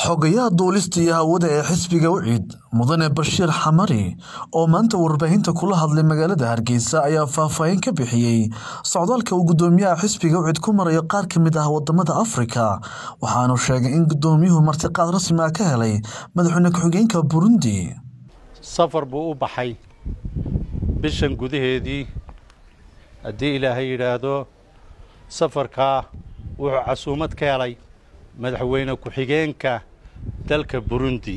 xogayaha duulista iyo hawada ee xisbiga wiciid mudane bashiir xamari oo maanta warbaahinta kula hadlay magaalada hargeysa ayaa faahfaahin ka bixiyey socdaalka uu gudoomiyaha xisbiga wiciid ku marayo qaar ka mid ah wadamada afrika waxaanu sheegay in gudoomiyuhu martiqaad rasmi ah ka helay madaxweyne ku-xigeenka burundi safar buu u baxay bishan gudaheedii haddii ilaahay yidhaahdo safarkaa wuxuu casuumad ka helay madaxweyne ku-xigeenka dalka burundi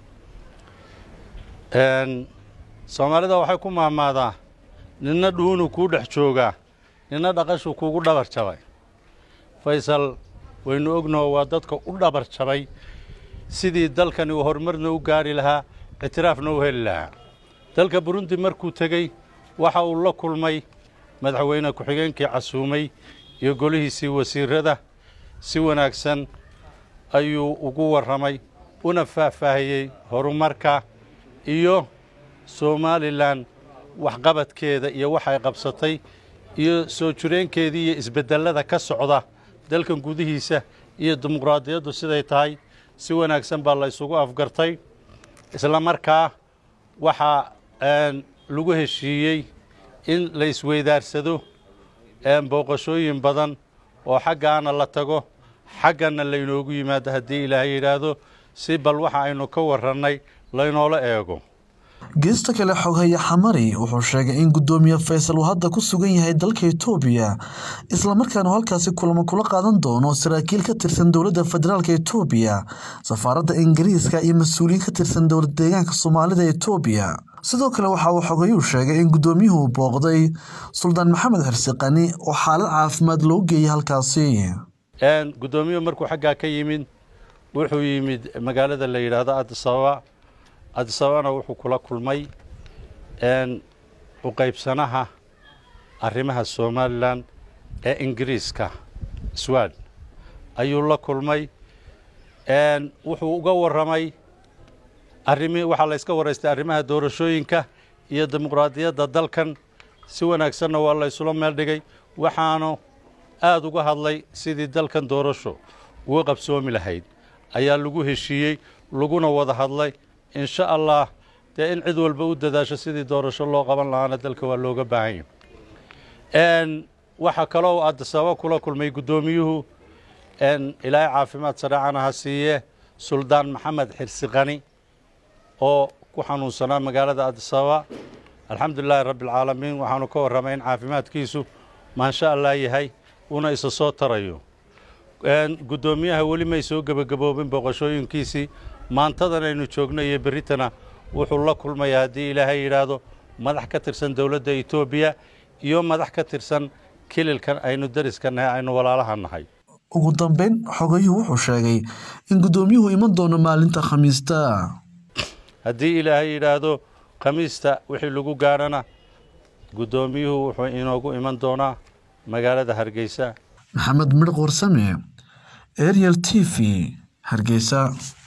soomaalida waxay ku mahmaadaa ninna dhuunu kuu dhex joogaa ninna dhaqashuu kuugu dhabar jabay faysal waynu ognaho waa dadka u dhabar jabay sidii dalkani uu horumarna u gaari lahaa ictiraafna u heli lahaa dalka burundi markuu tegey waxa uu la kulmay madaxweyne ku-xigeenkii casuumay iyo golihiisii wasiirada si wanaagsan ayuu ugu warramay una faahfaahiyey horumarka iyo somalilan waxqabadkeeda iyo waxay qabsatay iyo soo jireenkeedii iyo isbeddellada ka socda dalkan gudihiisa iyo dimuqraadiyaddu siday tahay si wanaagsan baa la ysugu afgartay isla markaa waxaa lagu heshiiyey in la isweydaarsado booqashooyin badan oo xaggaana la tago xaggana laynoogu yimaado haddii ilaahay yidhaahdo si bal waxa aynu ka warrannay laynoola eego geesta kale xoghaya xamari wuxuu sheegay in gudoomiye faysal uu hadda ku sugan yahay dalka etoobiya islamarkaanu halkaasi kulamo kula qaadan doono saraakiil ka tirsan dowladda federaalk etoobiya safaaradda ingiriiska iyo mas-uuliyiin ka tirsan dowlad deegaanka soomaalida etoobiya sidoo kale waxa uu xogayuu sheegay in gudoomiyuhu booqday suldaan maxamed xirsiqani oo xaalad caafimaad loo geeyay halkaasi gudoomiyuhu markuu xaggaa ka yimid wuxuu yimid magaalada la yidhaahdo adisababa adisababana wuxuu kula kulmay u qaybsanaha arrimaha somalilan ee ingiriiska swad ayuu la kulmay wuxuu uga warramay arimi waxaa la yska waraystay arrimaha doorashooyinka iyo dimuqraadiyadda dalkan si wanaagsanna waa la ysula meel dhigay waxaanu aada uga hadlay sidii dalkan doorasho uga qabsoomi lahayd ayaa lagu heshiiyey laguna wada hadlay insha allah dee in cid walba u dadaasho sidii doorasho loo qaban lahaana dalka waa looga baahan yahy waxaa kaloo adisababa kula kulmay guddoomiyuhu ilaahay caafimaad sareecana ha siiye suldaan maxamed xirsiqani oo ku xanuunsanaa magaalada adisababa alxamdulilaahi rabbi alcaalamiin waxaanu ka warramay in caafimaadkiisu maansha allah yahay una isa soo tarayo guddoomiyaha weli may soo gebagaboobin booqashooyinkiisii maantadan aynu joogno iyo berritana wuxuu la kulmayaa haddii ilaahay yidhaahdo madax ka tirsan dowladda etoobiya iyo madax ka tirsan kililkan aynu dariska nahay aynu walaalaha nahay ugu dambeyn xogayuhu wuxuu sheegay in guddoomiyuhu iman doono maalinta khamiista haddii ilaahay yidhaahdo khamiista wixii lagu gaadhana guddoomiyuhu wuxuu inoogu iman doonaa magaalada hargeysa maxamed midh warsame ariel t v hargeysa